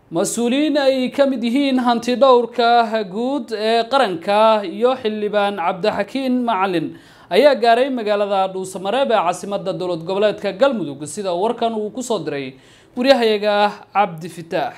mas-uuliyiin ay ka mid yihiin hanti dhowrka guud ee qaranka iyo xildhibaan cabdixakiin macalin ayaa gaaray magaalada dhuusamareeb ee caasimadda dowlad goboleedka galmudug sida warkan uu kusoo diray waryahayaga cabdi fitaax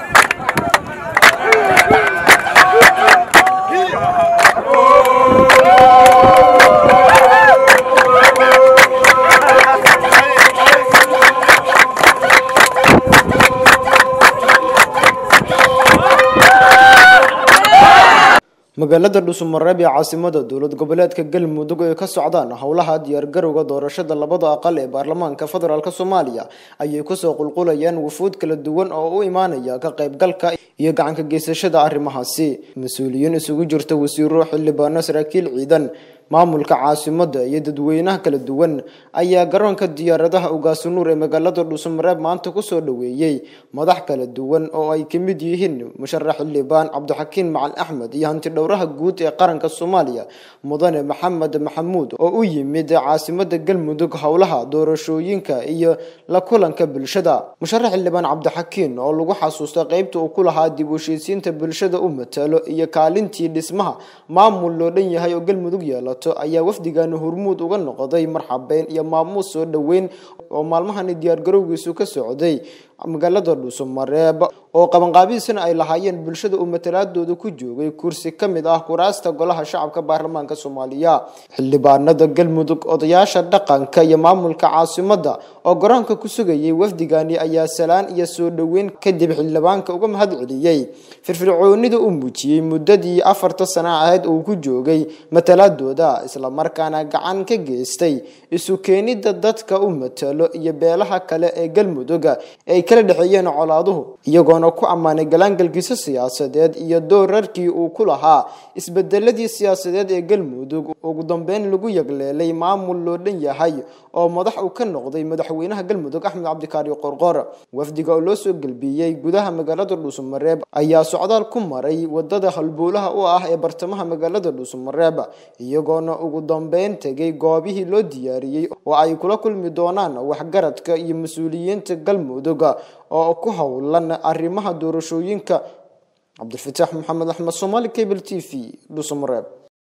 magaalada dhuusamareeb ee caasimada dowlad goboleedka galmudug ay ka socdaan howlaha diyaargarowga doorashada labada aqal ee baarlamaanka federaalk soomaaliya ayay kusoo qulqulayaan wufuud kala duwan oo u imaanaya ka qaybgalka iyo gacanka geysashada arrimahaasi mas-uuliyiin isugu jirta wasiiro xildhibaano saraakiil ciidan maamulka caasimada iyo dadweynaha kala duwan ayaa garoonka diyaaradaha ugaasunuur ee magaalada dhuusamareeb maanta kusoo dhaweeyey madax kala duwan oo ay ka mid yihiin musharax xildhibaan cabdixakiin macalin axmed iyo hanti dhowraha guud ee qaranka soomaaliya mudane maxamed maxamuud oo u yimid caasimada galmudug howlaha doorashooyinka iyo la kulanka bulshada musharax xildhibaan cabdixakiin oo lagu xasuusta qeybta uu ku lahaa dib u heshiisiinta bulshada u matalo iyo kaalintii dhismaha maamul loo dhan yahay oo galmudug yeela ayaa wafdigani hormuud uga noqday marxabeyn iyo maamuus soo dhoweyn oo maalmahani diyaargarowgiisu ka socday magaalada dhuusamareeb oo qabanqaabihiisana ay lahaayeen bulshada uu matalaadooda ku joogay kursi ka mid ah kuraasta golaha shacabka baarlamaanka soomaaliya xildhibaanada galmudug odayaasha dhaqanka iyo maamulka caasimada oo garoonka ku sugayay wafdigani ayaa salaan iyo soo dhoweyn kadib xildhibaanka uga mahad celiyey firfircoonida u muujiyey muddadii afarta sana ahayd uu ku joogay matalaadooda islamarkaana gacan ka geystay isu keenida dadka u matalo iyo beelaha kale ee galmudug ay kala dhexeeyeen colaaduhu iyagoona ku ammaanay galaangalkiisa siyaasadeed iyo doorarkii uu ku lahaa isbedeladii siyaasadeed ee galmudug ugu dambeyn lagu yagleelay maamul loo dhan yahay oo madax uu ka noqday madaxweynaha galmudug axmed cabdikaari qorqor wafdiga oo loo soo gelbiyey gudaha magaalada dhuusamareeb ayaa socdaal ku maray wadada halbowlaha u ah ee bartamaha magaalada dhuusamareeb iyagoona ugu dambeyn tegay goobihii loo diyaariyey oo ay kula kulmi doonaan waxgaradka iyo mas-uuliyiinta galmudug oo ku howlan arrimaha doorashooyinka cabdilfataax maxamed axmed somaali cable t v dhuusamareeb